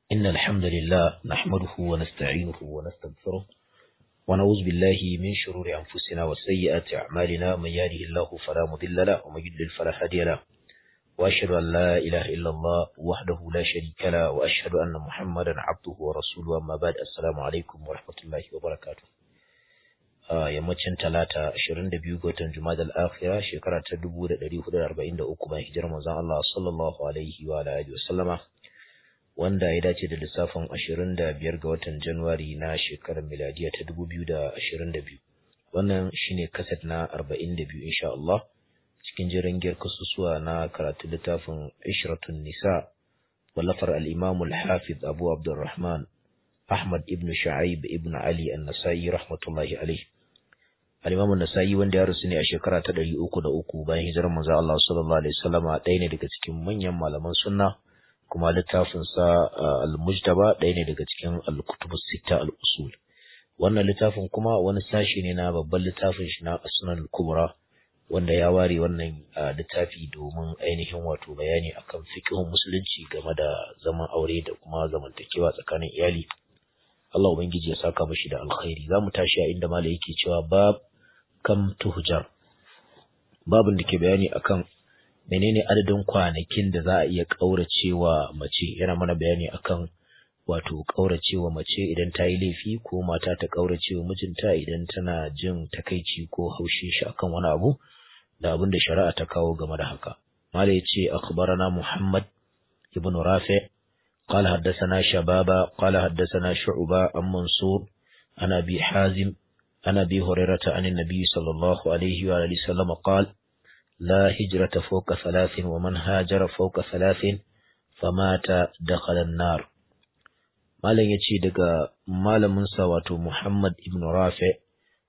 إن الحمد لله نحمده ونستعينه ونستغفره ونعوذ بالله من شرور أنفسنا وسيئات أعمالنا من يهده الله فلا مضل له ومن يضلل فلا هادي له وأشهد أن لا إله إلا الله وحده لا شريك له وأشهد أن محمدا عبده ورسوله أما بعد السلام عليكم ورحمة الله وبركاته yammacin talata 22 ga watan Jumada al-Akhira shekara ta 1443 bayan hijirar manzon Allah sallallahu alaihi wa alihi wasallama wanda ya dace da lissafin 25 ga watan Januwari na shekarar miladiya ta 2022 wannan shine kaset na 42 insha Allah cikin jiran giyar kasusuwa na karatu littafin Ishratun Nisa wallafar al-Imam al-Hafiz Abu Abdurrahman Ahmad ibn Shu'aib ibn Ali an-Nasa'i rahmatullahi alaihi al-Imam an-Nasa'i wanda ya rusu ne a shekara ta 303 bayan hijirar manzo Allah sallallahu alaihi wasallam ɗaya ne daga cikin manyan malaman sunna kuma littafin sa al-Mujtaba ɗaya ne daga cikin al-Kutub as-Sitta al-Usul wannan littafin kuma wani sashi ne na babban littafin shi na Asnan al-Kubra wanda ya ware wannan littafi domin ainihin wato bayani akan fiqhun musulunci game da zaman aure da kuma zamantakewa tsakanin iyali Allah ubangiji ya saka mashi da alkhairi zamu tashi a inda malai yake cewa bab kam tuhjar babin da ke bayani akan menene adadin kwanakin da za a iya kauracewa mace yana mana bayani akan wato kauracewa mace idan ta yi laifi ko mata ta kauracewa mijinta idan tana jin takaici ko haushin shi akan wani abu da abin da shari'a ta kawo game da haka malai ya ce akhbarana muhammad ibn rafi قال حدثنا شبابا قال حدثنا شعبة عن منصور عن أبي حازم عن أبي هريرة عن النبي صلى الله عليه وآله وسلم قال لا هجرة فوق ثلاث ومن هاجر فوق ثلاث فمات دخل النار malam ya ce daga malaminsa wato Muhammad ibn Rafi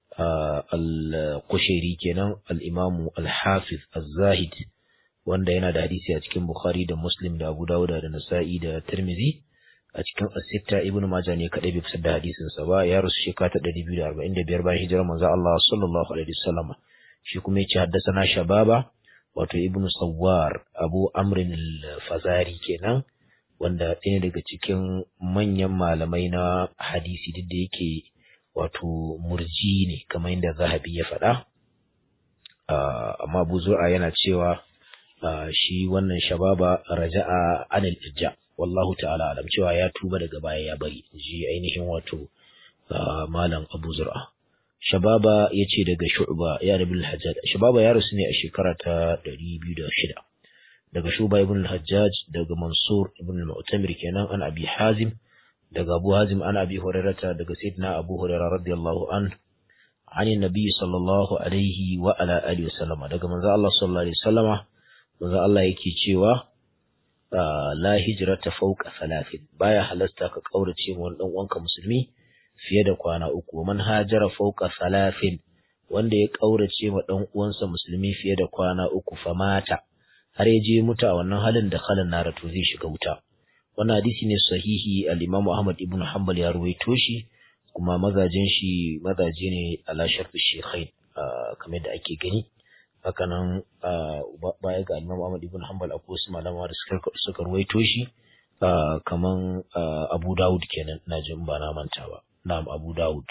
al-Kushairi kenan al-Imamu al-Hafiz az-Zahid wanda yana da hadisi a cikin Bukhari da Muslim da Abu Dawud da Nasa'i da Tirmidhi a cikin As-Sitta Ibn Majah ne kadai bai fitar da hadisin sa ba ya rusu shekara ta 245 bayan hijirar manzo Allah sallallahu alaihi wasallam shi kuma yace haddathana Shababa wato Ibn Sawwar Abu Amr al-Fazari kenan wanda ɗaya daga cikin manyan malamai na hadisi duk da yake wato murji ne kamar yadda Zahabi ya faɗa amma Abu Zur'a yana cewa shi wannan shababa raja'a anil irja wallahu ta'ala alam cewa ya tuba daga baya ya bari ji ainihin wato malam Abu Zur'a shababa yace daga Shu'ba ya Rabi al-Hajjaj shababa ya rasu ne a shekara ta 206 daga Shuba ibn al-Hajjaj daga Mansur ibn al-Mu'tamir kenan an Abi Hazim daga Abu Hazim an Abi Hurairah daga Sayyidina Abu Hurairah radiyallahu anhu عن النبي صلى الله عليه وعلى آله وسلم daga manzo Allah sallallahu alaihi wasallama manzo Allah yake cewa la hijrata fawqa salatin baya halasta ka kaurace mu dan uwanka musulmi fiye da kwana uku man hajara fawqa salatin wanda ya kaurace ma dan uwansa musulmi fiye da kwana uku fa mata har ya je mutu a wannan halin da khalan nara to zai shiga wuta wannan hadisi ne sahihi al-Imam Ahmad ibn Hanbal ya ruwaito shi kuma mazajin shi mazaje ne ala shartu shekhain kamar da ake gani hakanan baya ga Imam Ahmad ibn Hanbal akwai wasu malama da suka suka ruwaito shi kaman Abu Dawud kenan na jin ba na manta ba na'am Abu Dawud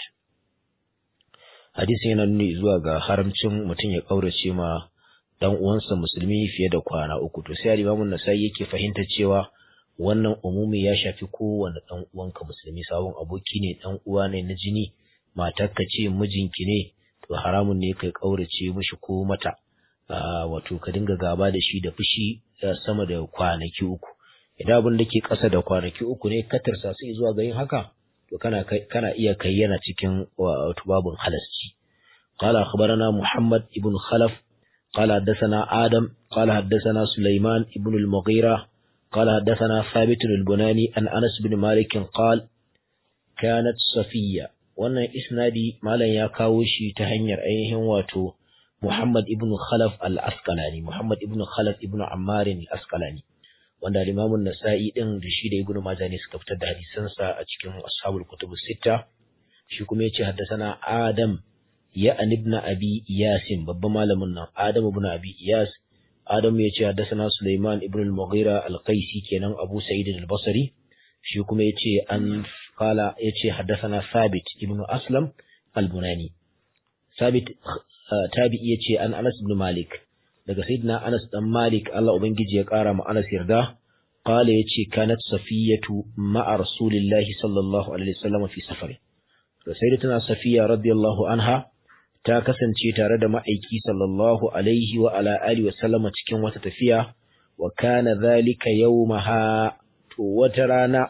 hadisin yana nuni zuwa ga haramcin mutum ya kaurace ma dan uwansa musulmi fiye da kwana uku to sai Imam Nasa'i yake fahimta cewa wannan umumi ya shafi kowane dan uwanka musulmi sabon aboki ne dan uwa ne na jini matarka ce mijinki ne to haramun ne kai kaurace mishi ko mata wato ka dinga gaba da shi da fushi sama da kwanaki uku idan abin da ke ƙasa da kwanaki uku ne ka tarsa sai zuwa ga yin haka to kana kana iya kai yana cikin wato babun halasci قال أخبرنا محمد ابن خلف قال حدثنا آدم قال حدثنا سليمان ابن المغيرة قال حدثنا ثابت البناني عن أنس بن مالك قال كانت صفية wannan isnadi malam ya kawo shi ta hanyar ainihin wato Muhammad ibn Khalaf al-Asqalani Muhammad ibn Khalaf ibn Ammar al-Asqalani wanda Imam an-Nasa'i din da shi da Ibn Majah ne suka fitar da hadisan sa a cikin Ashabul Kutub Sitta shi kuma yace haddathana Adam ya an ibn Abi Iyas babban malamin nan Adam ibn Abi Iyas Adam yace haddathana Sulaiman ibn al-Mughira al-Qaisi kenan Abu Sa'id al-Basri shi kuma yace an qala yace haddathana Thabit ibn Aslam al-Bunani Thabit tabi'i yace an Anas ibn Malik daga sayyidina Anas dan Malik Allah ubangiji ya kara ma Anas yarda qala yace kanat safiyatu ma'a rasulillahi sallallahu alaihi wasallam fi safari to sayyidatuna safiya radiyallahu anha ta kasance tare da ma'aiki sallallahu alaihi wa ala alihi wa sallama cikin wata tafiya wa kana zalika yawmaha to wata rana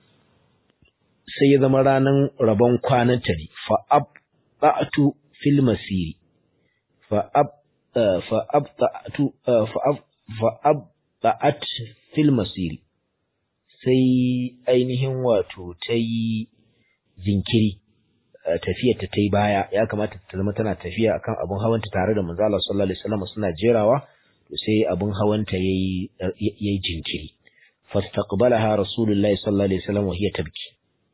sai ya zama ranan rabon kwanan ta ne fa abta'tu fil masiri fa ab fa abta'tu fa ab fa abta'at fil masiri sai ainihin wato ta yi jinkiri tafiyar ta yi baya ya kamata ta zama tana tafiya akan abun hawanta tare da manzo Allah sallallahu alaihi wasallam suna jerawa to sai abun hawanta yayi yayi jinkiri fastaqbalaha rasulullahi sallallahu alaihi wasallam wa hiya tabki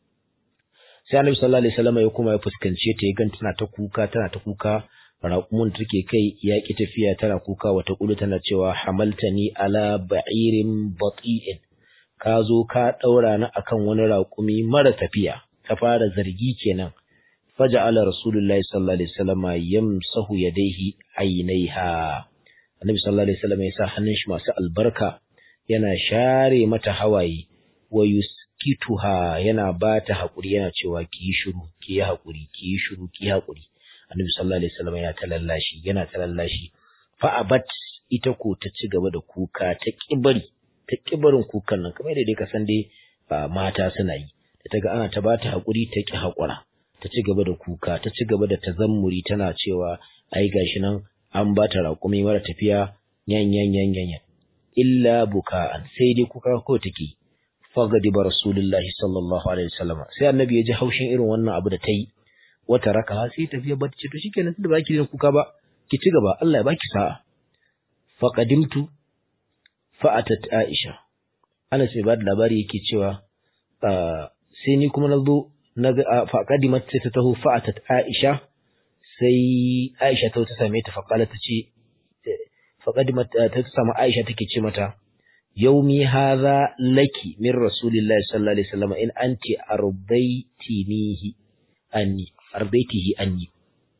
sai annabi sallallahu alaihi wasallam ya kuma ya fuskance ta ya gan tana ta kuka tana ta kuka raƙumun take kai ya ki tafiya tana kuka wata kulu tana cewa hamaltani ala ba'irin bati'in ka zo ka daura ni akan wani raƙumi mara tafiya ta fara zargi kenan faja'ala rasulullahi sallallahu alaihi wasallam yamsahu yadayhi aynaiha annabi sallallahu alaihi wasallam ya sa hannun shi masu albarka yana share mata hawaye wa yuskituha yana bata hakuri yana cewa ki yi shiru ki yi hakuri ki yi shiru ki yi hakuri annabi sallallahu alaihi wasallam yana talallashi yana talallashi fa abat ita ko ta ci gaba da kuka ta kibari ta kibarin kukan nan kamar da dai ka san dai mata suna yi da ta ga ana ta bata hakuri ta ki hakura ta ci gaba da kuka ta ci gaba da tazammuri tana cewa ai gashi nan an ba ta raƙumi mara tafiya yan yan yan yan illa buka'an sai dai kuka ko take fagadi ba rasulullahi sallallahu alaihi wasallam sai annabi ya ji haushin irin wannan abu da ta yi wata raka sai tafiya ba ta ce to shikenan tunda baki da kuka ba ki ci gaba Allah ya baki sa'a faqadimtu fa'atat aisha Anas mai ba da labari yake cewa sai ni kuma na zo na faƙadimat sai ta taho fa'atat Aisha sai Aisha ta same ta faƙala ta ce faƙadimat ta samu Aisha take ce mata yaumi hadha laki min rasulillahi sallallahu alaihi wasallam in anti ardaitinihi anni ardaitihi anni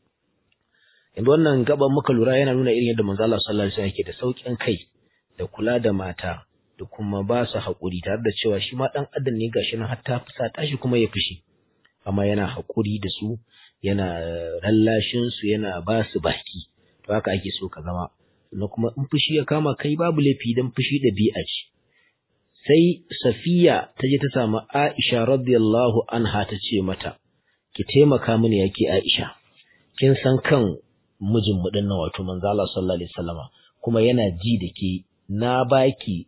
yanzu wannan gaban muka lura yana nuna irin yadda manzo Allah sallallahu alaihi wasallam yake da saukin kai da kula da mata da kuma ba su haƙuri tare da cewa shi ma ɗan adam ne gashi nan har ta fusata shi kuma ya fushi amma yana haƙuri da su yana lallashin su yana ba su baki to haka ake so ka zama sannan kuma in fushi ya kama kai babu laifi dan fushi da bi'a ce sai safiya ta je ta samu aisha radiyallahu anha ta ce mata ki taimaka mini yake aisha kin san kan mijin mu dinnan wato manzo Allah sallallahu alaihi wasallama kuma yana ji da ke na baki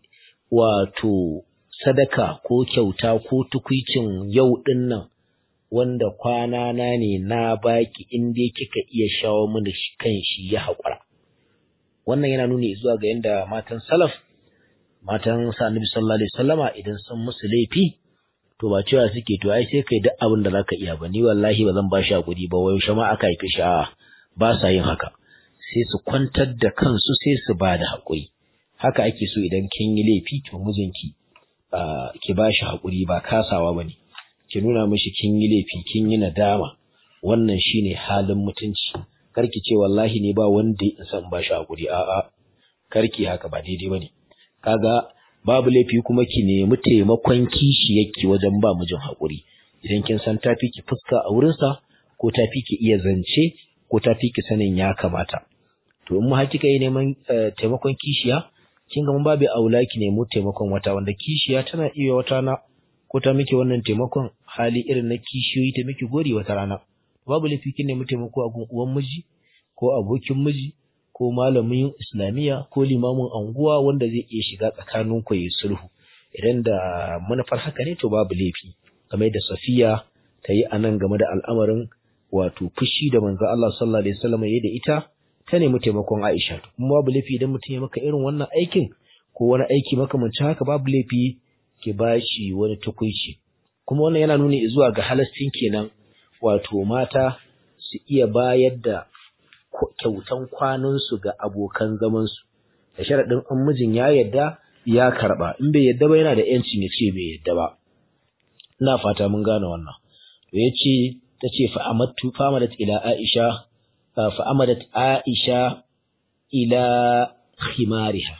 wato sadaka ko kyauta ko tukwicin yau ɗin nan wanda kwana na ne na baki in dai kika iya shawo mini kan shi ya haƙura. Wannan yana nuni zuwa ga yadda matan salaf, matan sa annabi sallallahu alaihi wasallama idan sun musu laifi to ba cewa suke to ai sai kai duk abin da zaka iya ba ni wallahi ba zan ba shi hakuri ba wai shama aka haife shi a ba sa yin haka sai su kwantar da kansu sai su ba da hakuri haka ake so idan kin yi laifi to mijinki ki ba shi haƙuri ba kasawa ba ne ki nuna mishi kin yi laifi kin yi nadama wannan shine halin mutunci karki ce wallahi ne ba wanda ya san ba shi haƙuri a'a karki haka ba daidai ba ne kaga babu laifi kuma ki nemi taimakon kishi yake wajen ba mijin haƙuri idan kin san tafi ki fuska a wurinsa ko tafi ki iya zance ko tafi ki sanin ya kamata to in mu hakika yi neman taimakon kishiya kin ga mun babu aula ki nemi taimakon wata wanda kishiya tana iya wata na ko ta miki wannan taimakon hali irin na kishiyoyi ta miki gori wata rana babu laifi kin nemi taimako a gun uwan miji ko abokin miji ko malamin islamiyya ko limamin anguwa wanda zai iya shiga tsakanin ku yi sulhu idan da manufar haka ne to babu laifi kamar da safiya ta yi anan game da al'amarin wato fushi da manzo Allah sallallahu alaihi wasallam ya da ita ta nemi taimakon Aisha kuma babu laifi idan mutum ya maka irin wannan aikin ko wani aiki makamancin haka babu laifi ki bashi wani tukuici kuma wannan yana nuni zuwa ga halastin kenan wato mata su iya bayar da kyautan kwanansu ga abokan zamansu da sharaɗin in mijin ya yadda ya karɓa in bai yadda ba yana da yancin ya ce bai yadda ba ina fata mun gane wannan to yace tace fa amattu famadat ila aisha fa amadat aisha ila khimariha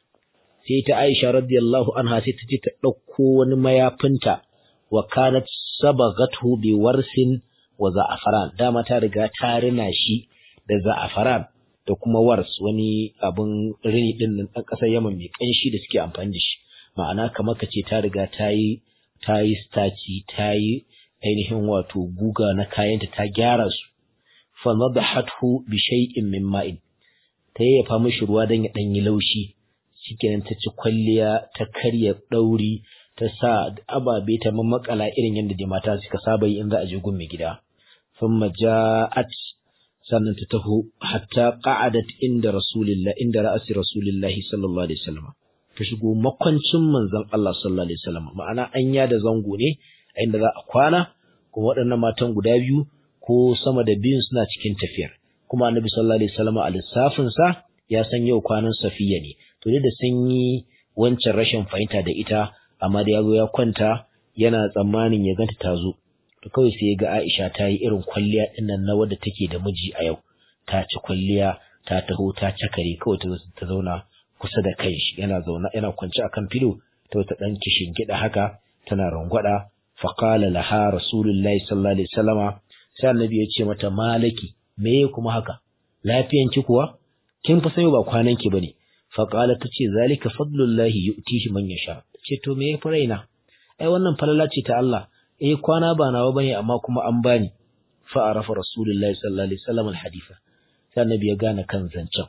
sai ta aisha radiyallahu anha sai ta ce ta dauko wani mayafinta wa kanat sabagathu bi warsin wa za'afaran dama ta riga ta rina shi da za'afaran da kuma wars wani abun rini din nan dan kasar Yaman mai kanshi da suke amfani da shi ma'ana kamar ka ce ta riga ta yi ta yi staci ta yi ainihin wato guga na kayanta ta gyara su fa nadahathu bi shay'in min ma'in ta yayyafa mishi ruwa dan ya dan yi laushi shikenan ta ci kwalliya ta karya dauri ta sa ababe ta mamakala irin yadda da mata suka saba yi in za a je gun mai gida thumma ja'at sannan ta taho hatta qa'adat inda rasulillah inda ra'asi rasulillah sallallahu alaihi wasallam ta shigo makwancin manzon Allah sallallahu alaihi wasallam ma'ana anya da zango ne a inda za a kwana kuma waɗannan matan guda biyu ko sama da biyun suna cikin tafiyar kuma annabi sallallahu alaihi wasallam a lissafin sa ya san yau kwanan safiya ne to da sun yi wancan rashin fahimta da ita amma da yazo ya kwanta yana tsammanin ya ganta ta zo to kawai sai ya ga Aisha ta yi irin kwalliya dinnan na wadda take da miji a yau ta ci kwalliya ta taho ta cakare kawai ta ta zauna kusa da kai shi yana zauna yana kwance akan filo ta wata dan kishin gida haka tana rangwada fa qala laha rasulullahi sallallahu alaihi wasallama sai annabi ya ce mata malaki me kuma haka lafiyanki kuwa kin fa sayo ba kwanan ki bane fa qala tace zalika fadlullahi yu'tihi man yasha ce to me yafi raina ai wannan falala ce ta Allah eh kwana ba nawa bane amma kuma an bani fa arafa rasulullahi sallallahu alaihi wasallam alhaditha sai annabi ya gane kan zancen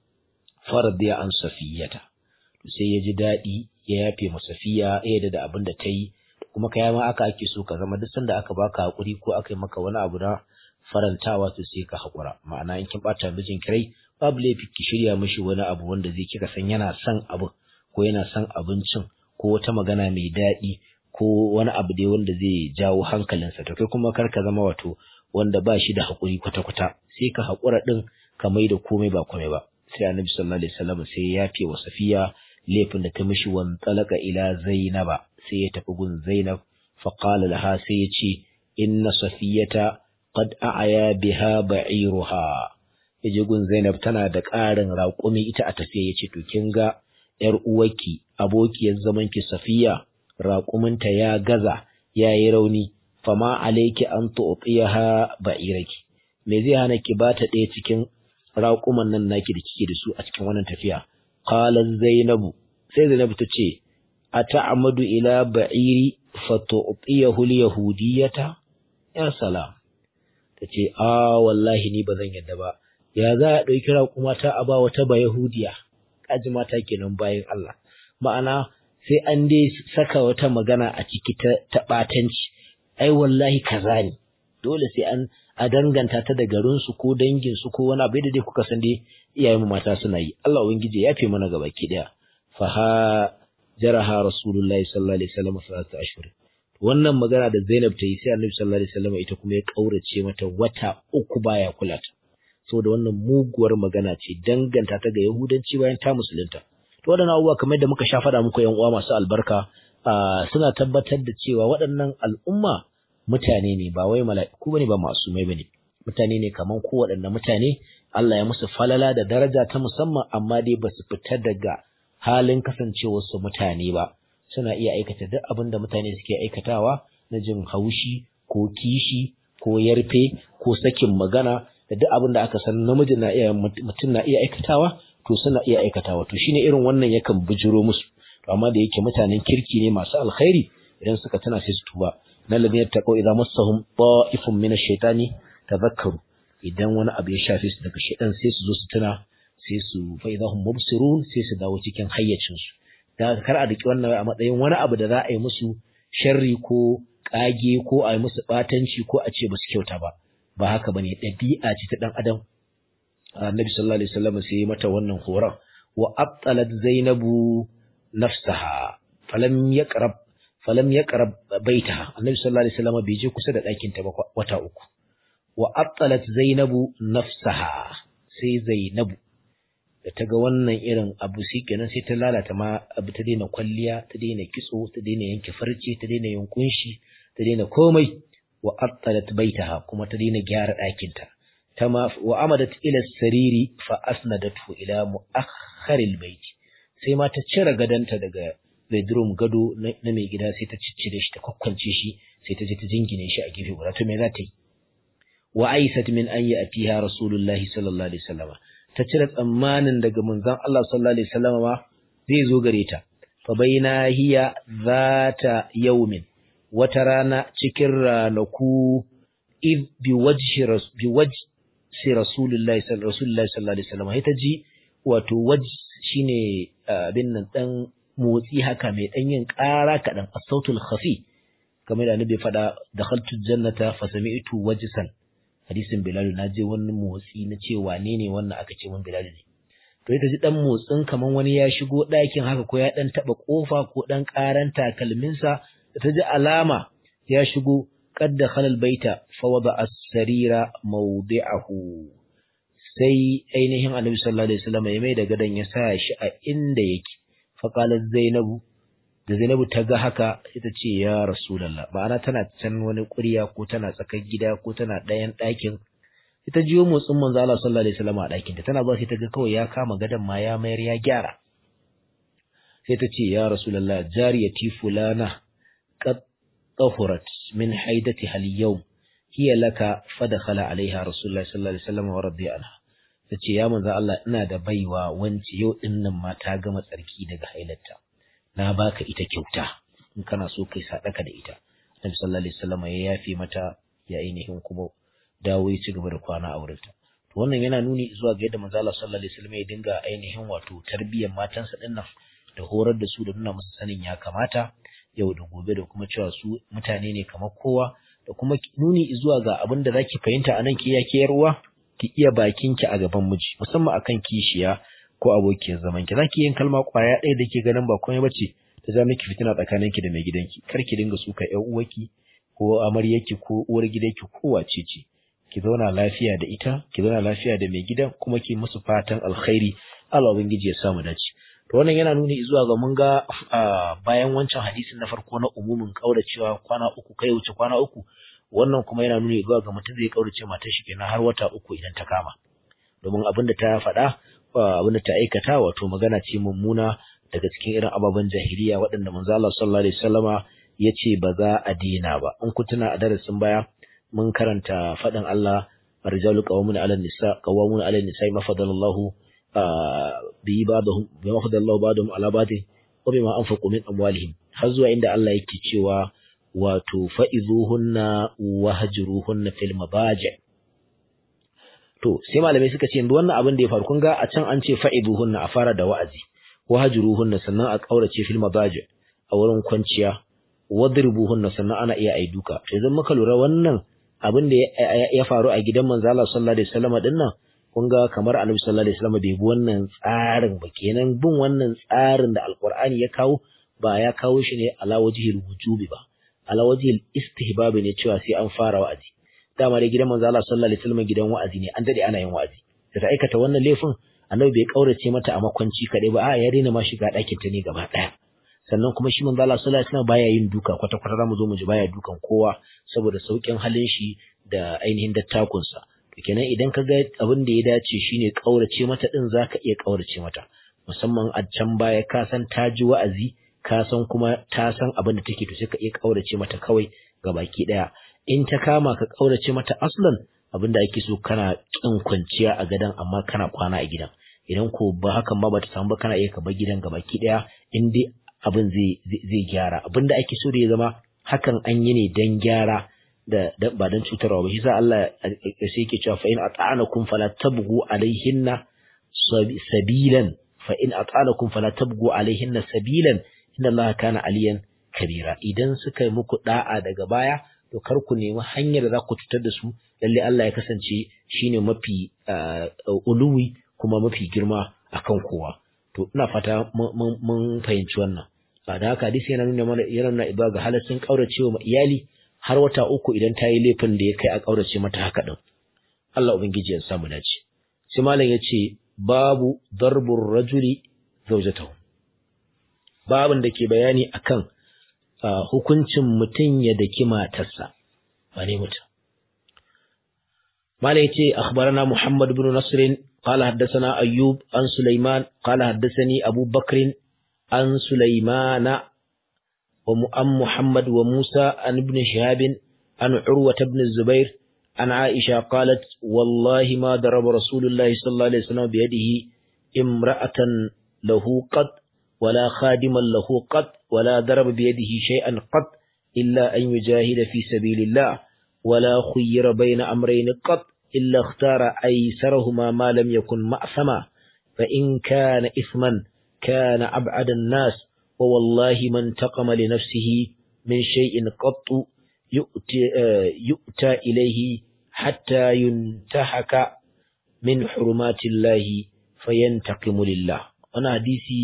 faradiya an safiyata sai ya ji dadi ya yafe ma safiya ya da abin da ta yi kuma kai ma aka ake so ka zama duk sanda aka baka hakuri ko aka yi maka wani abu na farantawa to sai ka hakura ma'ana in kin bata mijin kirai babu laifi ki shirya mishi wani abu wanda zai kika san yana son abu ko yana son abincin ko wata magana mai daɗi ko wani abu dai wanda zai jawo hankalinsa to kai kuma kar ka zama wato wanda ba shi da haƙuri kwata-kwata sai ka haƙura ɗin ka mai da komai ba komai ba sai annabi sallallahu alaihi wasallam sai ya yafe wa safiya laifin da ta mishi wan talaka ila zainaba sai ya tafi gun zainab fa qala laha sai ya ce inna safiyata qad a'ya biha ba'iruha yaje gun zainab tana da ƙarin raƙumi ita a tafiya yace to kin ga yar uwarki abokiyar zamanki safiya raƙuminta ya gaza ya yi rauni fama alaiki an tu'tiyaha ba'iraki me zai hana ki bata ɗaya cikin raƙuman nan naki da kike da su a cikin wannan tafiya qala zainabu sai zainabu ta ce ata'amadu ila ba'iri fatu'tiyahu al-yahudiyata ya salam tace a wallahi ni bazan yadda ba ya za a ɗauki raƙumata a ba wata ba yahudiya kaji mata kenan bayan Allah ma'ana sai an dai saka wata magana a ciki ta ɓatanci ai wallahi kaza ne dole sai an a danganta ta da garinsu ko danginsu ko wani abu da dai kuka san dai iyayen mata suna yi Allah ubangiji ya fi mana gaba ki daya fa ha jaraha rasulullahi sallallahu alaihi wasallam salatu ashhur wannan magana da Zainab ta yi sai Annabi sallallahu alaihi wasallam ita kuma ya kaurace mata wata uku baya kula ta saboda wannan muguwar magana ce danganta ta ga Yahudanci bayan ta musulunta to waɗannan abubuwa kamar da muka sha faɗa muku yan uwa masu albarka suna tabbatar da cewa waɗannan al'umma mutane ne ba wai mala'iku bane ba masumai bane mutane ne kaman ko waɗanne mutane Allah ya musu falala da daraja ta musamman amma dai ba su fita daga halin kasancewar su mutane ba suna iya aikata duk abin da mutane suke aikatawa na jin haushi ko kishi ko yarfe ko sakin magana da duk abin da aka san namiji na iya mutum na iya aikatawa to suna iya aikatawa to shine irin wannan yakan bujiro musu to amma da yake mutanen kirki ne masu alkhairi idan suka tana sai su tuba na ladina taqaw idza massahum ta'ifun min ash-shaytani tadhakkaru idan wani abu ya shafe su daga shaytan sai su zo su tuna sai su fa idahum mubsirun sai su dawo cikin hayyacin su da kar a daki wannan a matsayin wani abu da za a yi musu sharri ko kage ko a yi musu batanci ko a ce ba su kyauta ba ba haka bane ɗabi'a ce ta dan adam annabi sallallahu alaihi wasallam sai mata wannan horon wa abtalat zainabu nafsaha falam yaqrab falam yaqrab baitaha annabi sallallahu alaihi wasallam bai je kusa da ɗakin ta ba wata uku wa abtalat zainabu nafsaha sai zainabu da ta ga wannan irin abu shi kenan sai ta lalata ma abu ta daina kwalliya ta daina kitso ta daina yanke farce ta daina yin kunshi ta daina komai wa attalat baitaha kuma ta daina gyara ɗakinta ta ma wa amadat ila sariri fa asnadathu ila mu'akhkharil bait sai ma ta cire gadanta daga bedroom gado na mai gida sai ta ciccire shi ta kwakwance shi sai ta je ta jingine shi a gefe guda to me za ta yi wa aisat min an ya'tiha rasulullahi sallallahu alaihi wasallam ta cire tsammanin daga manzon Allah sallallahu alaihi wasallam ma zai zo gare ta fa baina hiya zata yawmin wata rana cikin ranaku id bi wajhi bi wajhi rasulullahi sallallahu alaihi wasallam ita ji wato waj shine abin nan dan motsi haka mai dan yin ƙara kaɗan as-sautul khafi kamar da annabi faɗa dakhaltu jannata fa sami'tu wajsan hadisin Bilal na je wani motsi na ce wane ne wannan aka ce mun Bilal ne to ita ji dan motsin kaman wani ya shigo ɗakin haka ko ya dan taba kofa ko dan karan takalminsa da ta ji alama ya shigo qad dakhala albayta fa wada as-sarira mawdi'ahu sai ainihin Annabi sallallahu alaihi wasallam ya mai da gadan ya sa shi a inda yake fa qalat Zainabu da Zainabu ta ga haka ita ce ya Rasulullah ma'ana tana can wani ƙurya ko tana tsakar gida ko tana ɗayan ɗakin ita jiyo motsin manzo Allah sallallahu alaihi wasallam a ɗakin ta tana ba sai ta ga kawai ya kama gadan ma ya mayar ya gyara sai ta ce ya Rasulullah jariyati fulana qad tahurat min haidatiha al-yawm hiya laka fadakhala alaiha Rasulullah sallallahu alaihi wasallam wa radiya anha tace ya manzo Allah ina da baiwa wance yau dinnan ma ta gama tsarki daga hailarta na baka ita kyauta in kana so kai sadaka da ita Annabi sallallahu alaihi wasallam ya yafe mata ya ainihin kuma dawo ya ci gaba da kwana a wurinta to wannan yana nuni zuwa ga yadda manzo Allah sallallahu alaihi wasallam ya dinga ainihin wato tarbiyyar matansa din nan da horar da su da nuna musu sanin ya kamata yau da gobe da kuma cewa su mutane ne kamar kowa da kuma nuni zuwa ga abin da zaki fahimta anan ki ya kiyarwa ki iya bakinki a gaban miji musamman akan kishiya ko abokiyar zaman ki zaki yin kalma kwaya ɗaya da ke ganin ba komai bace ta za miki fitina tsakanin ki da mai gidanki kar ki dinga suka ƴan uwarki ko amaryarki ko uwar gidanki ko wace ce ki zauna lafiya da ita ki zauna lafiya da mai gidan kuma ki musu fatan alkhairi Allah ubangiji ya samu dace to wannan yana nuni zuwa ga mun ga bayan wancan hadisin na farko na umumin kauracewa kwana uku kai wuce kwana uku wannan kuma yana nuni zuwa ga mutum zai kaurace matar shi kenan har wata uku idan ta kama domin abin da ta faɗa abin da ta aikata wato magana ce mummuna daga cikin irin ababen jahiliya waɗanda manzo Allah sallallahu alaihi wasallama yace ba za a dina ba in ku tuna a darasin baya mun karanta faɗin Allah rijalu qawmun ala nisa qawmun ala nisa ma fadalallahu bi ba'dhum bi ma fadalallahu ba'dhum ala ba'd wa bima anfaqu min amwalihim har zuwa inda Allah yake cewa wato fa'izuhunna wahjuruhunna fil mabaji' To, sai malamai suka ce, yanzu wannan abin da ya faru, kun ga a can an ce fa'iduhunna a fara da wa'azi, wahajuruhunna sannan a ƙaurace fil mabaji a wurin kwanciya, wadribuhunna sannan ana iya ai duka. To, idan muka lura wannan abin da ya faru a gidan manzo Allah sallallahu alaihi wasallam din nan, kun ga kamar Annabi sallallahu alaihi wasallam bai bi wannan tsarin ba, kenan bin wannan tsarin da Alƙur'ani ya kawo ba ya kawo shi ne ala wajhil wujubi ba, ala wajhil istihbabi ne cewa sai an fara wa'azi. dama dai gidan manzo Allah sallallahu alaihi wasallam gidan wa'azi ne an dade ana yin wa'azi da ta aikata wannan laifin annabi bai kaurace mata a makwanci kadai ba a ya daina ma shiga ɗakin ta ne gaba ɗaya sannan kuma shi manzo Allah sallallahu alaihi wasallam baya yin duka kwata kwata zamu zo mu ji baya dukan kowa saboda saukin halin shi da ainihin dattakun sa to kenan idan ka ga abin da ya dace shine kaurace mata din zaka iya kaurace mata musamman a can baya ka san ta ji wa'azi ka san kuma ta san abin da take to sai ka iya kaurace mata kawai gabaki ɗaya in ta kama ka ƙaurace mata aslan abinda ake so kana kin kwanciya a gidan amma kana kwana a gidan idan ko ba hakan ba bata samu ba kana iya ka bar gidan gabaki daya in dai abin zai zai gyara abinda ake so da ya zama hakan an yi ne dan gyara da ba dan cutarwa ba shi sa Allah sai yake cewa fa in ata'anakum fala tabghu alaihinna sabilan fa in ata'anakum fala tabghu alaihinna sabilan inna Allah kana aliyan kabira idan suka yi muku da'a daga baya to kar ku nemi hanyar da za ku cutar da su lalle Allah ya kasance shine mafi uluwi kuma mafi girma akan kowa to ina fata mun fahimci wannan da haka hadisi yana nuna mana yana nuna ibada ga halaccin kauracewa iyali har wata uku idan ta yi laifin da ya kai a kaurace mata haka din Allah ubangiji ya samu dace sai malam ya ce babu darbur rajuli zawjatahu babin da ke bayani akan hukuncin mutum ya daki matarsa wane mutum malai ce akhbarana muhammad ibn nasr قال حدثنا أيوب عن سليمان قال حدثني أبو بكر عن سليمان وأم محمد وموسى عن ابن شهاب عن عروة بن الزبير عن عائشة قالت والله ما ضرب رسول الله صلى الله عليه وسلم بيده امرأة له قد ولا خادما له قد ولا ضرب بيده شيئا قد إلا أن يجاهد في سبيل الله ولا خير بين أمرين قد إلا اختار أيسرهما ما لم يكن مأثما فإن كان إثما كان أبعد الناس ووالله من انتقم لنفسه من شيء قط يؤتى, يؤتى إليه حتى ينتهك من حرمات الله فينتقم لله أنا حديثي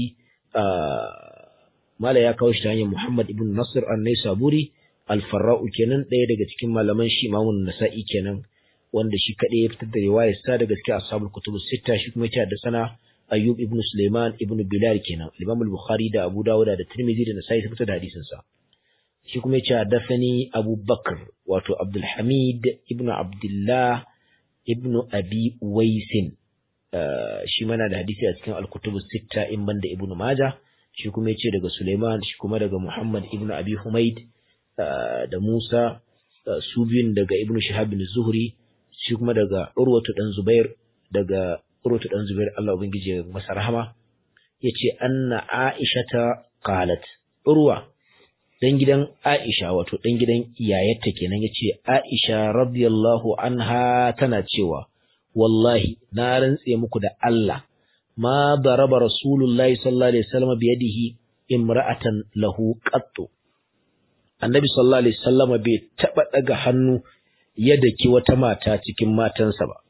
mala ya kawo shi ta hanyar Muhammad ibn Nasir an-Naisaburi al-Farra'u kenan ɗaya daga cikin malaman shi Imam Nasa'i kenan wanda shi kaɗai ya fitar da riwayar sa daga cikin ashabul kutubus sita shi kuma ya da sana Ayyub ibn Sulaiman ibn Bilal kenan Imam al-Bukhari da Abu Dawud da Tirmidhi da Nasa'i sun fitar da hadisin sa shi kuma ya hadathani Abu Bakr wato Abdul Hamid ibn Abdullah ibn Abi Uwaisin shi mana da hadisi a cikin al-kutubus sita in banda Ibn Majah shi kuma ya ce daga Suleiman shi kuma daga Muhammad ibn Abi Humaid da Musa su biyun daga Ibn Shihab bin Zuhri shi kuma daga Urwatu dan Zubair daga Urwatu dan Zubair Allah ubangiji ya masa rahama yace anna Aisha ta qalat Urwa dan gidan Aisha wato dan gidan iyayarta kenan yace Aisha radiyallahu anha tana cewa wallahi na rantse muku da Allah ما ضرب رسول الله صلى الله عليه وسلم بيده امرأة له قط النبي صلى الله عليه وسلم bai taba daga hannu ya daki wata mata cikin matansa ba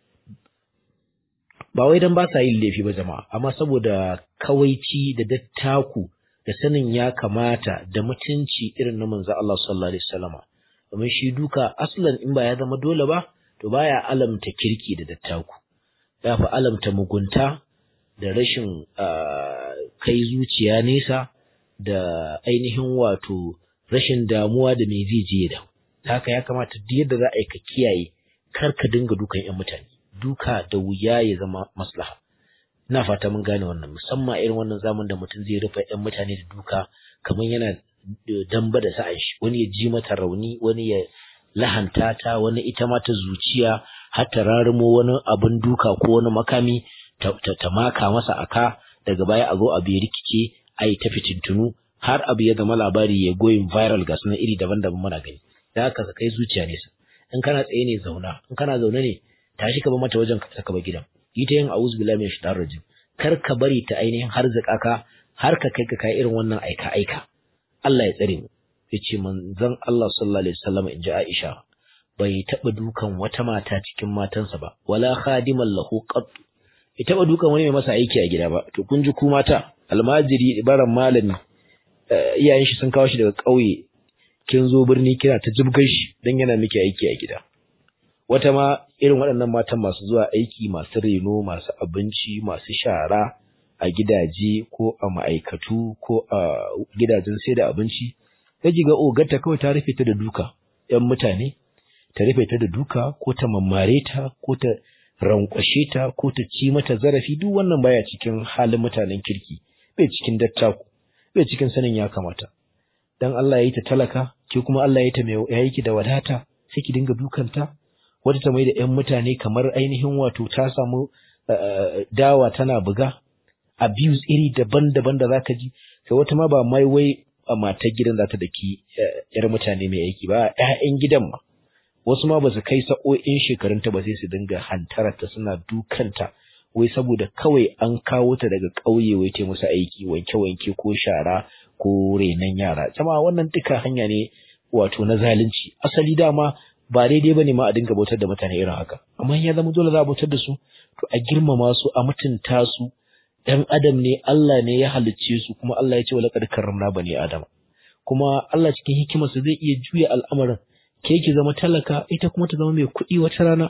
ba wai dan ba sa yin laifi ba jama'a amma saboda kawaici da dattaku da sanin ya kamata da mutunci irin na manzo Allah sallallahu alaihi wasallama domin shi duka aslan in ba ya zama dole ba to baya alamta kirki da dattaku ya fi alamta mugunta da rashin kai zuciya nesa da ainihin wato rashin damuwa da me zai je da haka ya kamata duk yadda za a yi ka kiyaye kar ka dinga dukan yan mutane duka da wuya ya zama maslaha ina fata mun gane wannan musamman irin wannan zaman da mutum zai rufe yan mutane da duka kamar yana damba da sa'an shi wani ya ji mata rauni wani ya lahanta ta wani ita ma ta zuciya har ta rarumo wani abin duka ko wani makami ta maka masa aka daga baya a zo abu ya rikice a yi ta fitintunu har abu ya zama labari ya goyin viral ga sunan iri daban-daban muna gani da haka ka kai zuciya nesa in kana tsaye ne zauna in kana zaune ne tashi ka ba mata wajen ka saka ba gidan yi ta yin a'udhu billahi min shaitanir rajim kar ka bari ta ainihin har ka har ka kai ka kai irin wannan aika aika Allah ya tsare mu yace manzon Allah sallallahu alaihi wasallam inji Aisha bai taba dukan wata mata cikin matansa ba wala khadiman lahu qat bai taba dukan wani mai masa aiki a gida ba to kun ji ku mata almajiri ibaran malami iyayen shi sun kawo shi daga ƙauye kin zo birni kina ta jibgar shi dan yana miki aiki a gida wata ma irin waɗannan matan masu zuwa aiki masu reno masu abinci masu shara a gidaje ko a ma'aikatu ko a gidajen sai da abinci kaji ga ogarta kawai ta rufe ta da duka ‘yan mutane ta rufe ta da duka ko ta mammare ta ko ta rankwashe ta ko ta ci mata zarafi duk wannan baya cikin halin mutanen kirki bai cikin dattaku bai cikin sanin ya kamata dan Allah ya yi ta talaka ke kuma Allah ya yi ta mai ya yi ki da wadata sai ki dinga dukanta wata ta mai da ‘yan mutane kamar ainihin wato ta samu dawa tana buga abuse iri daban-daban da zaka ji sai wata ma ba mai wai a matar gidan za ta daki yar mutane mai aiki ba ƴaƴan gidan ma wasu ma ba su kai sa'o'in shekarunta ba sai su dinga hantararta suna dukanta wai saboda kawai an kawo ta daga ƙauye wai ta musu aiki wanke-wanke ko shara ko renon yara jama'a wannan duka hanya ne wato na zalunci asali dama ba daidai bane ma a dinga bautar da mutane irin haka amma ya zama dole za a bautar da su to a girmama su a mutunta su dan adam ne Allah ne ya halicce su kuma Allah ya ce wala qad karramna bani adam kuma Allah cikin hikimarsa zai iya juya al'amarin ke ki zama talaka ita kuma ta zama mai kuɗi wata rana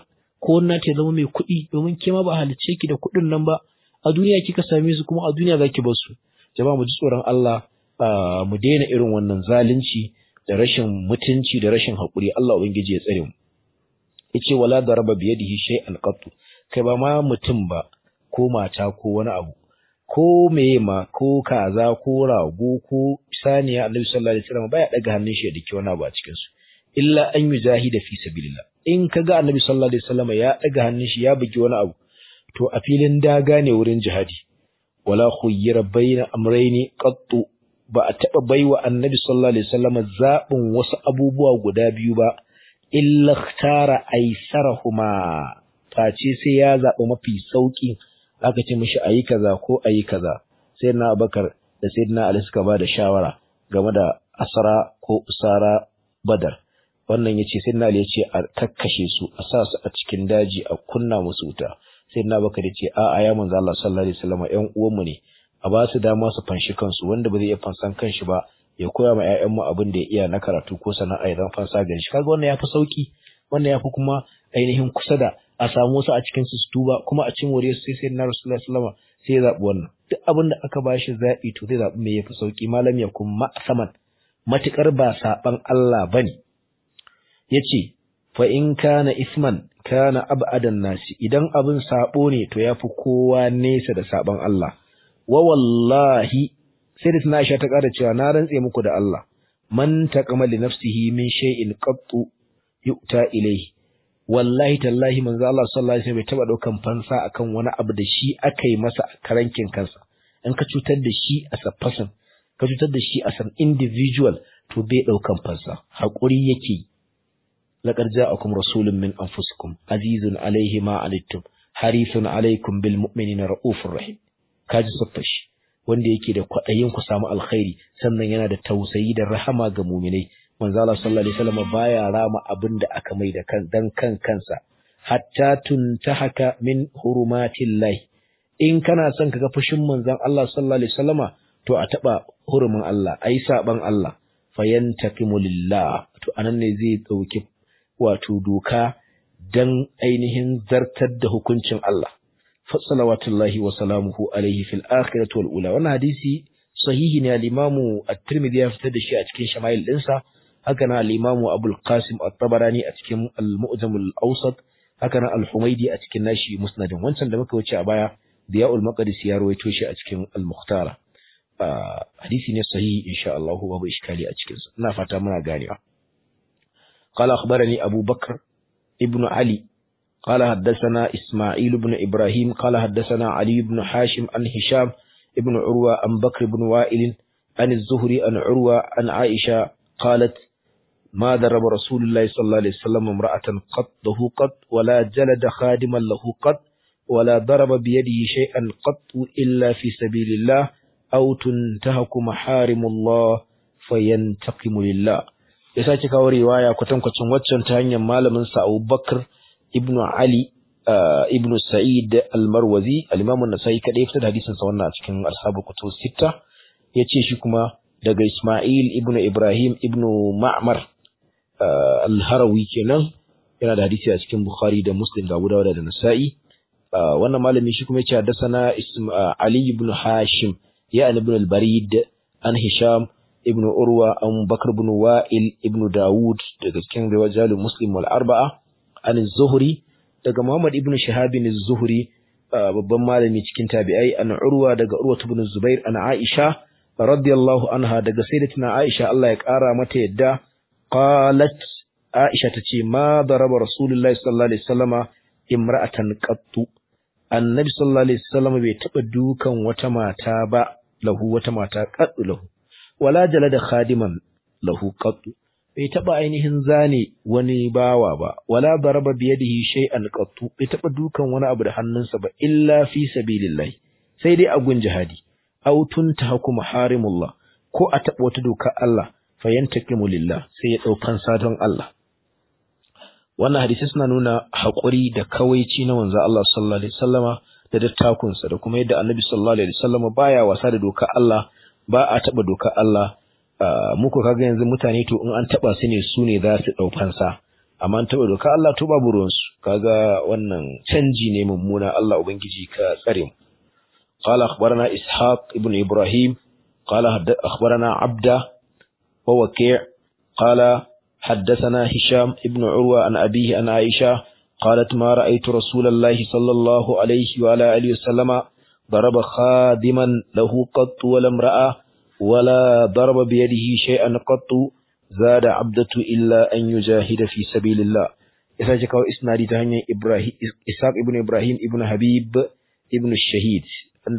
ko na ta zama mai kuɗi domin ke ma ba halicce ki da kuɗin nan ba a duniya kika same su kuma a duniya zaki bar su jama'a mu ji tsoron Allah mu daina irin wannan zalunci da rashin mutunci da rashin haƙuri Allah ubangiji ya tsare mu yace wala daraba bi yadihi shay'an qattu kai ba ma mutum ba ko mata ko wani abu ko meye ma ko kaza ko rago ko saniya Annabi sallallahu alaihi wasallam baya daga hannun shi da dake wani abu a cikin su illa an yujahida fi sabilillah in kaga Annabi sallallahu alaihi wasallam ya daga hannun shi ya bugi wani abu to a filin daga ne wurin jihadi wala khuyyira baina amrayni qattu ba a taba baiwa Annabi sallallahu alaihi wasallam zabin wasu abubuwa guda biyu ba illa ikhtara aisarahuma face sai ya zaɓi mafi sauki aka ce mishi ayi kaza ko ayi kaza sai na Abubakar da Sayyidina Ali suka ba da shawara game da asara ko usara Badar wannan yace Sayyidina Ali yace a kakkashe su a sa su a cikin daji a kunna musu wuta Sayyidina Abubakar yace a a ya manzo Allah sallallahu alaihi wasallam ƴan uwanmu ne a ba su dama su fanshi kansu wanda ba zai iya fansan kanshi ba ya koya ma ƴaƴanmu abin da ya iya na karatu ko sana'a ya zama fansa gari shi kaga wannan yafi sauki wannan yafi kuma ainihin kusa da a samu su a cikin su tuba kuma a cin wuri sai sai na Rasulullah sallallahu sai ya zabi wannan duk abin da aka bashi zabi to zai zabi me yafi sauki malam ya kuma saman matukar ba saban Allah bane yace fa in kana isman kana ab'adan nasi idan abin sabo ne to yafi kowa nesa da saban Allah wa wallahi sai da tana Aisha ta ƙara cewa na rantse muku da Allah man taqama li nafsihi min shay'in qattu yu'ta ilayhi wallahi tallahi manzo Allah sallallahu alaihi wasallam bai taba daukan fansa akan wani abu da shi aka yi masa a karankin kansa in ka cutar da shi as a person ka cutar da shi as an individual to bai daukan fansa hakuri yake laqad ja'akum rasulun min anfusikum azizun alaihi ma alittum harithun alaikum bil mu'minina raufur rahim kaji saffashi wanda yake da kwaɗayin ku samu alkhairi sannan yana da tausayi da rahama ga muminai manzo Allah sallallahu alaihi wasallam baya rama abin da aka mai da kan dan kan kansa hatta tuntahaka min hurumatillah in kana son kaga fushin manzon Allah sallallahu alaihi wasallama to a taba hurumin Allah ai saban Allah fayantaqimu lillah to anan ne zai dauki wato doka dan ainihin zartar da hukuncin Allah salawatullahi wa salamuhu alaihi fil akhirati wal ula wannan hadisi sahihi ne al-imamu at-tirmidhi ya fitar da shi a cikin shama'il dinsa haka na al-imamu abul qasim at-tabarani a cikin al-mu'jam al-awsat haka na al-humaydi a cikin nashi musnadin wancan da muka wuce a baya diya'ul maqdis ya rawaito shi a cikin al-mukhtara hadisi ne sahihi insha Allah babu iskali a cikin sa ina fata muna ganewa قال أخبرني أبو بكر ابن علي قال حدثنا إسماعيل بن إبراهيم قال حدثنا علي بن حاشم عن هشام ابن عروة عن بكر بن وائل عن الزهري عن عروة عن عائشة قالت ما ضرب رسول الله صلى الله عليه وسلم امرأة قط له قط ولا جلد خادما له قط ولا ضرب بيده شيئا قط إلا في سبيل الله أو تنتهك محارم الله فينتقم لله ya sake kawo riwaya kwatankwacin waccan ta hanyar malamin sa Abu Bakr ibn Ali ibn Sa'id al-Marwazi al-Imam an-Nasa'i kadai fitar da hadisin sa wannan a cikin ashabu kutub sita yace shi kuma daga Isma'il ibn Ibrahim ibn Ma'mar al-Harawi kenan yana da hadisi a cikin Bukhari da Muslim da Abu Dawud da Nasa'i wannan malami shi kuma yace haddathana Ali ibn Hashim ya ibn al-Barid an Hisham ibn Urwa an Bakr ibn Wa'il ibn Dawud daga cikin riwajalul Muslim wal Arba'a an Zuhri daga Muhammad ibn Shihab bin Zuhri babban malami cikin tabi'ai an Urwa daga Urwa ibn Zubair an Aisha radiyallahu anha daga sayyidatina Aisha Allah ya kara mata yadda qalat Aisha tace ma daraba Rasulullahi sallallahu alaihi wasallama imra'atan qattu Annabi sallallahu alaihi wasallama bai taba dukan wata mata ba lahu wata mata qattu lahu wala jalada khadiman lahu qattu bai taba ainihin zane wani bawa ba wala daraba biyadihi shay'an qattu bai taba dukan wani abu da hannunsa ba illa fi sabilillah sai dai a gun jihadi aw tuntahaku maharimullah ko a taba wata doka Allah fayantakimu lillah sai ya daukan sadon Allah wannan hadisi suna nuna haƙuri da kawaici na manzo Allah sallallahu alaihi wasallama da dattakunsa da kuma yadda Annabi sallallahu alaihi wasallama baya wasa da doka Allah ba a taba doka Allah muku kaga yanzu mutane to in an taba su ne su ne za su dau fansa amma an taɓa doka Allah to babu ruwansu kaga wannan canji ne mummuna Allah ubangiji ka tsare mu قال أخبرنا إسحاق ابن إبراهيم قال أخبرنا عبده ووكيع قال حدثنا هشام ابن عروة عن أبيه عن عائشة قالت ما رأيت رسول الله صلى الله عليه وعلى آله وسلم ضرب خادما له قط ولا امرأة ولا ضرب بيده شيئا قط زاد عبدة إلا أن يجاهد في سبيل الله إذا جاء إسنادي تهني إبراهيم إسحاق ابن إبراهيم ابن حبيب ابن الشهيد عند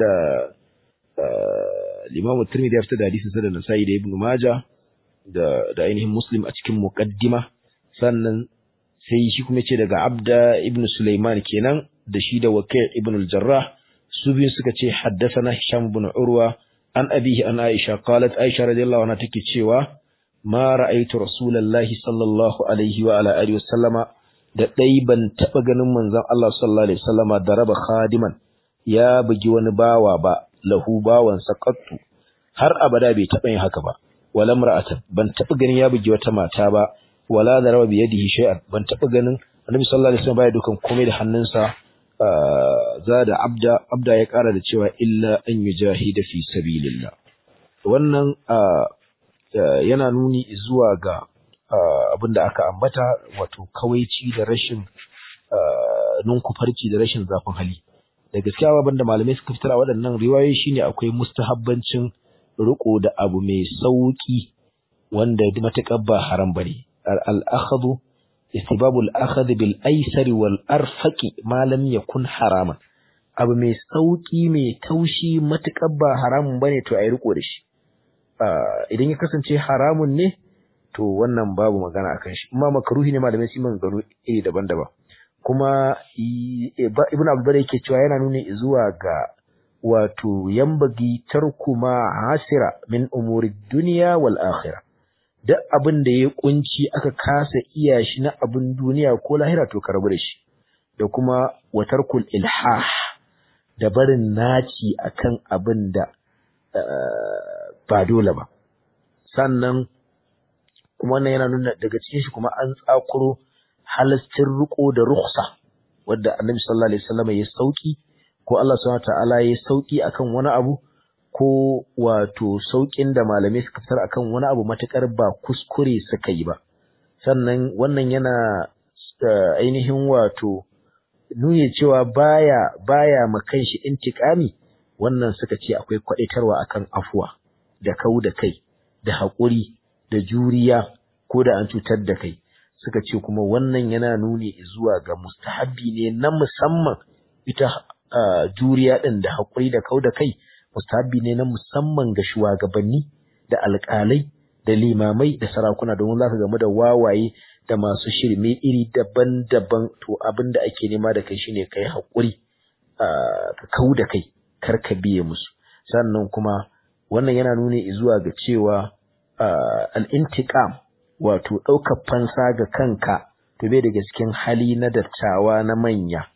الإمام الترمذي يفتد حديث سنة نسائي ابن ماجه da da ainihin Muslim a cikin muqaddima sannan sai shi kuma ce daga Abda ibn Sulaiman kenan da shi da Waqi' ibn al-Jarrah su biyu suka ce haddathana Hisham ibn Urwa an abihi an Aisha qalat Aisha radiyallahu anha take cewa ma ra'aytu rasulullahi sallallahu alaihi wa ala alihi wasallama da dai ban taba ganin manzon Allah sallallahu alaihi wasallama da raba khadiman ya bugi wani bawa ba lahu bawan saqattu har abada bai taba yin haka ba wala mar'atan ban taba ganin ya bugi wata mata ba wala daraba bi yadihi shay'an ban taba ganin annabi sallallahu alaihi wasallam baya dukan komai da hannunsa zada abda abda ya kara da cewa illa an yujahida fi sabilillah wannan yana nuni zuwa ga abinda aka ambata wato kawaici da rashin nunkufarci da rashin zafin hali da gaskiya abin da malamai suka fitar a waɗannan riwayoyi shine akwai mustahabbancin riko da abu mai sauki wanda matuƙar ba haram bane al-akhdhu istibabu al-akhdh bil aysari wal arfaqi ma lam yakun haraman abu mai sauki mai taushi matuƙar ba haramun bane to ayi riko da shi idan ya kasance haramun ne to wannan babu magana akan shi amma makruhi ne malamai su maganganu iri daban-daban kuma ibn abdul yake cewa yana nuni zuwa ga wato yambagi tarku ma hasira min umuri duniya wal akhirah duk abin da ya kunci aka kasa iya shi na abin duniya ko lahira to karbu da shi da kuma watarkul ilhah da barin naci akan abin da ba dole ba sannan kuma wannan yana nuna daga cikin shi kuma an tsakuro halastin riko da rukhsa wadda annabi sallallahu alaihi wasallam ya sauki ko Allah subhanahu ta'ala ya sauki akan wani abu ko wato saukin da malamai suka fitar akan wani abu matakar ba kuskure suka yi ba sannan wannan yana ainihin wato nuni cewa baya baya makan shi intikami wannan suka ce akwai kwadaitarwa akan afuwa da kau da kai da haƙuri da juriya ko da an cutar da kai suka ce kuma wannan yana nuni zuwa ga mustahabbi ne na musamman ita juriya ɗin da haƙuri da kau da kai mustahabbi ne na musamman ga shugabanni da alƙalai da limamai da sarakuna domin za ka game da wawaye da masu shirme iri daban-daban to abin da ake nema da kai shine kai haƙuri ka kau da kai kar ka biye musu sannan kuma wannan yana nuni zuwa ga cewa al'intiƙam wato ɗaukar fansa ga kanka to bai daga cikin hali na dattawa na manya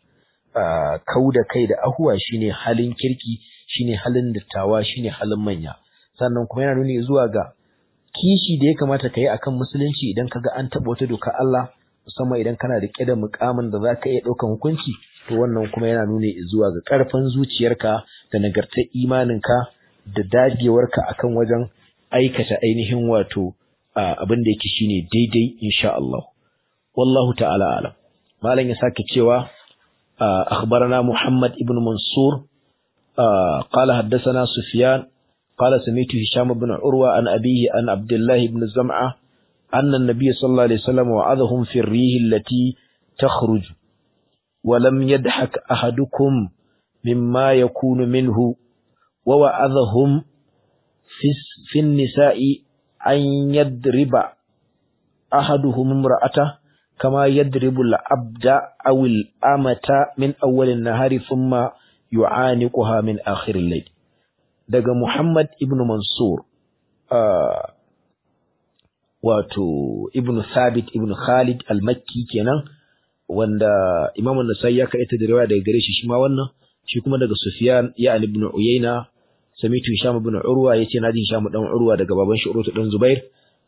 kau da kai da ahuwa shine halin kirki shine halin dattawa shine halin manya sannan kuma yana nuni zuwa ga kishi da ya kamata ka yi akan musulunci idan ka ga an taɓa wata doka Allah musamman idan kana da da mukamin da za ka iya ɗaukan hukunci to wannan kuma yana nuni zuwa ga ƙarfin zuciyarka da nagartar imaninka da dagewarka akan wajen aikata ainihin wato abin da yake shine daidai insha Allah wallahu ta'ala alam malam ya sake cewa akhbarana Muhammad ibn Mansur qala haddathana Sufyan qala sami'tu Hisham ibn Urwa an abihi an Abdullah ibn Zam'a anna an-nabiy sallallahu alaihi wasallam wa'adahum fi ar-rih allati takhruj wa lam yadhak ahadukum mimma yakunu minhu wa wa'adahum في النساء أن يضرب أحدهم امرأته كما يضرب العبد أو الأمة من أول النهار ثم يعانقها من آخر الليل daga Muhammad ibn Mansur wato ibn Thabit ibn Khalid al-Makki kenan wanda Imam an-Nasai ya kaita da riwaya daga gare shi shi ma wannan shi kuma daga Sufyan ya ibn Uyayna samitu Hisham ibn Urwa yace naji Hisham dan Urwa daga baban shi Urwa dan Zubair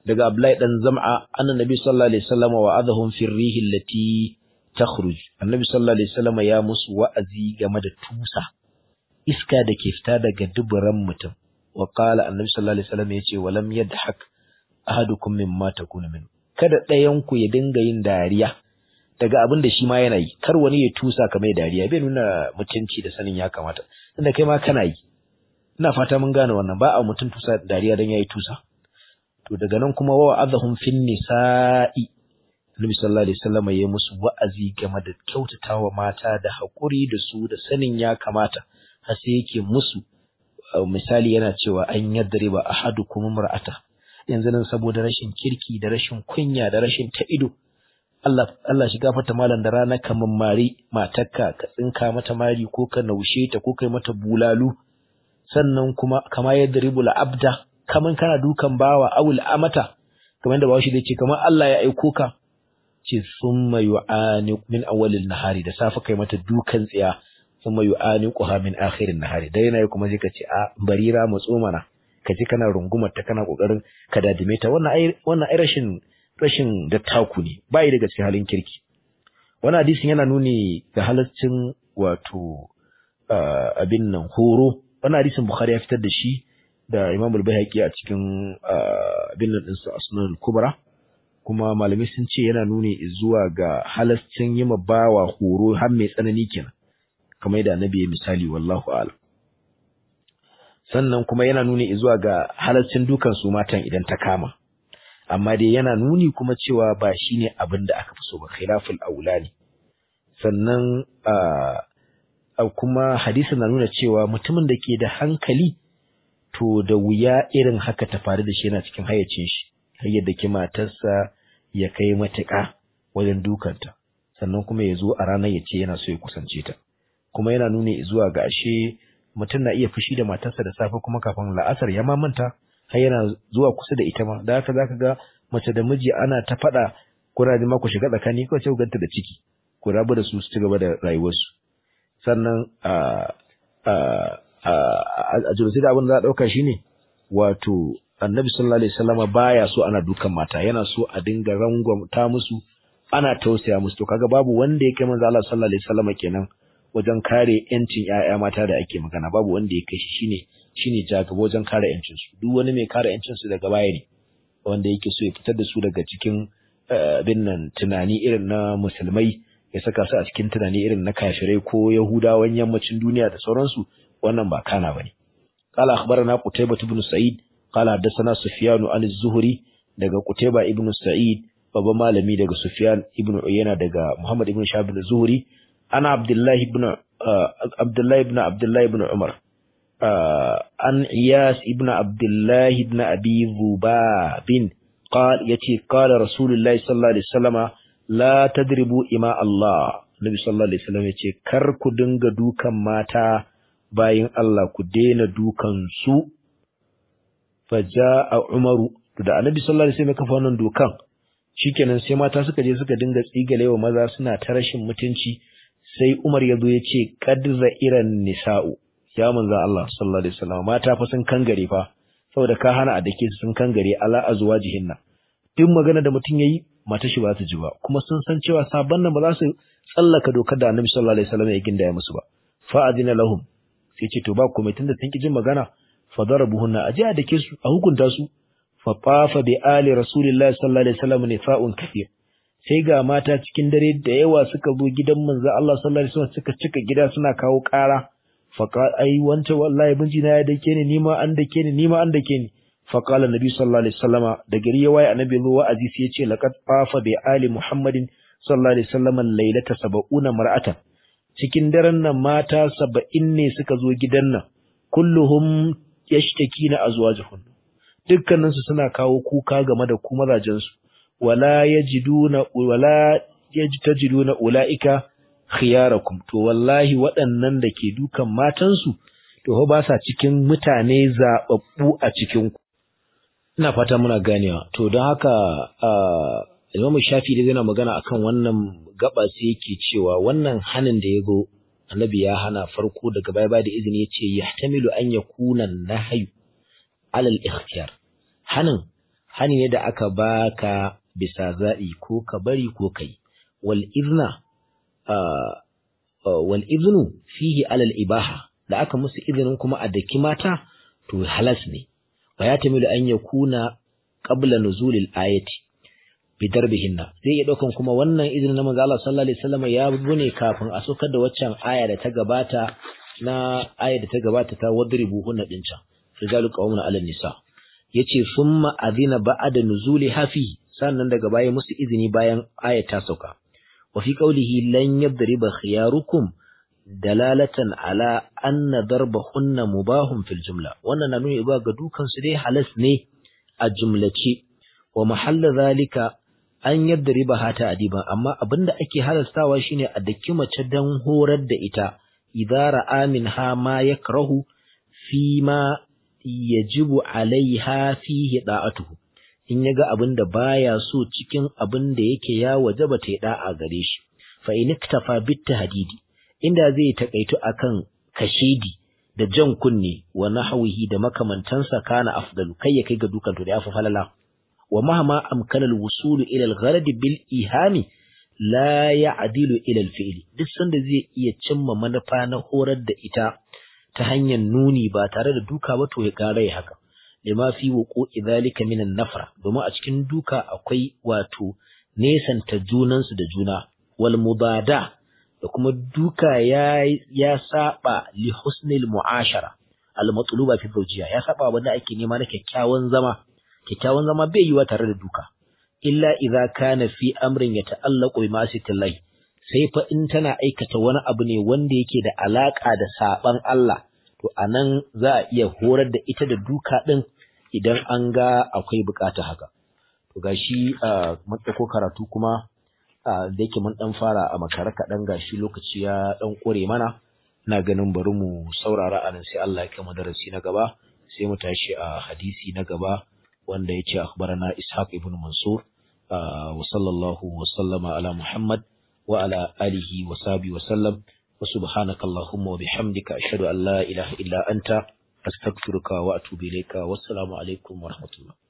daga Abdullahi dan Zam'a annabi sallallahu alaihi wasallam wa'adahum fi rihi allati takhruj annabi sallallahu alaihi wasallam ya musu wa'azi game da tusa iska da ke fita daga duburan mutum wa qala annabi sallallahu alaihi wasallam yace walam yadhak ahadukum mimma takunu min kada ɗayan ku ya dinga yin dariya daga abin da shi ma yana yi kar wani ya tusa ka mai dariya bai nuna mutunci da sanin ya kamata tunda kai ma kana yi ina fata mun gane wannan ba a mutum tusa dariya dan yayi tusa to daga nan kuma wa azahum fin nisa'i Annabi sallallahu alaihi wasallam ya musu wa'azi game da kyautatawa mata da hakuri da su da sanin ya kamata har sai yake musu misali yana cewa an yadriba ahadukum mar'ata yanzu nan saboda rashin kirki da rashin kunya da rashin ta ido Allah Allah shi gafarta malam da rana kaman mari matarka ka tsinka mata mari ko ka naushe ta ko kai mata bulalu sannan kuma kama yadribul abda kaman kana dukan bawa awul amata kamar da bawashi zai ce kamar Allah ya aiko ka ce summa yu'ani min awwalil nahari da safa kai mata dukan tsiya summa yu'ani quha min akhirin nahari dai yana kuma sai ka ce a barira matso mana ka ji kana rungumar ta kana kokarin ka dadime ta wannan ai wannan ai rashin rashin dattaku ne bai daga cikin halin kirki wannan hadisin yana nuni ga halaccin wato abin nan horo wannan hadisin bukhari ya fitar da shi da Imam al-Baihaqi a cikin abin nan ɗinsa Asnan al-Kubra kuma malamai sun ce yana nuni zuwa ga halascin yi bawa horo har mai tsanani kenan kamar yadda Annabi ya misali wallahu a'lam sannan kuma yana nuni zuwa ga halascin dukan su matan idan ta kama amma dai yana nuni kuma cewa ba shine abin da aka fi so ba khilaful aula ne sannan kuma hadisi na nuna cewa mutumin da ke da hankali to da wuya irin haka ta faru da shi yana cikin hayyacin shi har yadda ki matarsa ya kai matuƙa wajen dukanta sannan kuma ya zo a ranar ya ce yana so ya kusance ta kuma yana nuna zuwa ga ashe mutum na iya fushi da matarsa da safe kuma kafin la'asar ya ma manta har yana zuwa kusa da ita ma da haka zaka ga mace da miji ana ta faɗa kuna ma ku shiga tsakani kawai sai ku ganta da ciki ku rabu da su su ci gaba da rayuwarsu sannan a a jirgin abin da za a ɗauka shi ne wato annabi sallallahu alaihi wasallama baya so ana dukan mata yana so a dinga rangwamta musu ana tausaya musu to kaga babu wanda ya kai manzo Allah sallallahu alaihi wasallama kenan wajen kare yancin ƴaƴa mata da ake magana babu wanda ya kai shi shine shine jagaba wajen kare yancin su duk wani mai kare yancin su daga baya ne wanda yake so ya fitar da su daga cikin bin nan tunani irin na musulmai ya saka su a cikin tunani irin na kafirai ko yahudawan yammacin duniya da sauransu wannan ba kana bane qala akhbarana qutaybah ibn sa'id qala hadathana sufyan an az-zuhri daga qutaybah ibn sa'id babban malami daga sufyan ibn uyayna daga muhammad ibn shahab az-zuhri ana abdullah ibn abdullah ibn abdullah ibn umar an iyas ibn abdullah ibn abi bin قال يتي قال رسول الله صلى الله عليه وسلم لا تدربوا إماء الله النبي صلى الله عليه وسلم يتي كر ku dinga dukan mata bayin Allah ku daina dukan su faja'a Umaru to da Annabi sallallahu alaihi wasallam kafa wannan dokan shikenan sai mata suka je suka dinga tsigalewa maza suna ta rashin mutunci sai Umar ya zo ya ce qadza iran nisa'u ya manzo Allah sallallahu alaihi wasallam mata fa sun kangare fa saboda ka hana a dake su sun kangare ala azwajihinna duk magana da mutum yayi mata shi ba ta ji ba kuma sun san cewa sabon nan ba za su tsallaka dokar da Annabi sallallahu alaihi wasallam ya gindaya musu ba fa adina lahum sai ce to ba komai tunda sun ki jin magana fa darabuhunna aje a dake su a hukunta su fa tafa bi ali rasulillahi sallallahu alaihi wasallam nifa'un kathir sai ga mata cikin dare da yawa suka zo gidan manzo Allah sallallahu alaihi wasallam suka cika gida suna kawo ƙara fa ai wanta wallahi binji na ya dake ni nima an dake ni nima an dake ni fa qala nabi sallallahu alaihi wasallama da gari ya waye annabi zo wa'azi sai ya ce laqad tafa bi ali muhammadin sallallahu alaihi wasallam lailata sab'una mar'atan cikin daren nan mata saba'in ne suka zo gidan nan kulluhum yashtakina azwajuhun dukkaninsu suna kawo kuka game da ku mazajensu wala yajiduna wala yajtajiduna ulaika khiyarakum to wallahi waɗannan da ke dukan matansu to ba sa cikin mutane zababbu a cikin ku ina fata muna ganewa to don haka Imam Shafi da yana magana akan wannan gaba sai yake cewa wannan hanin da ya zo Annabi ya hana farko daga baya da izini yace yahtamilu an yakuna nahyu alal ikhtiyar hanin hani ne da aka baka bisa zaɓi ko ka bari ko kai wal izna wal iznu fihi alal ibaha da aka musu izinin kuma a daki mata to halas ne wa ya tamilu an yakuna qabla nuzulil ayati bi darbihinna zai iya daukan kuma wannan izinin na manzo Allah sallallahu alaihi wasallam ya bune kafin a sokar da waccan aya da ta gabata na aya da ta gabata ta wadribu hunna din can rijalu qawmuna ala nisa yace summa adina ba'da nuzuli hafi sannan daga baya musu izini bayan aya ta sauka wa fi qawlihi lan yadriba khiyarukum dalalatan ala anna darbahunna mubahun fil jumla wannan na nuni ba ga dukan su dai halas ne a jumlace wa mahalla zalika an yadriba hata adiban amma abinda ake halastawa shine a daki mace dan horar da ita idza ra'a minha ma yakrahu fi ma yajibu alaiha fihi da'atuhu in yaga abinda baya so cikin abinda yake ya wajaba ta da'a gare shi fa in iktafa bit tahdidi inda zai takaitu akan kashedi da jan kunne wa nahwihi da makamantansa kana afdalu kai ya kai ga dukan to da yafi falala wa mahma amkana al-wusul ila al-gharad bil ihami la ya'dilu ila al-fi'l duk sanda zai iya cimma manufa na horar da ita ta hanyar nuni ba tare da duka ba to ya kare haka lima fi wuqu'i dhalika min an-nafra domin a cikin duka akwai wato nesanta junansu da juna wal mubada da kuma duka ya ya saba li husnil mu'ashara al matluba fi zawjiya ya saba wanda ake nema na kyakkyawan zama kyakkyawan zama bai yiwa tare da duka illa idza kana fi amrin yata'allaqu bi ma'siyatillahi sai fa in tana aikata wani abu ne wanda yake da alaka da saban Allah to anan za a iya horar da ita da duka din idan an ga akwai bukata haka to gashi mun ko karatu kuma da yake mun dan fara a makare kaɗan gashi lokaci ya dan kore mana ina ganin bari mu saurara anan sai Allah ya kai mu darasi na gaba sai mu tashi a hadisi na gaba wanda yace akhbarana Ishaq ibn Mansur wa sallallahu wa sallama ala Muhammad wa ala alihi wa sahbihi wa sallam wa subhanaka allahumma wa bihamdika ashhadu an la ilaha illa anta astaghfiruka wa atubu ilayka wassalamu alaikum wa rahmatullah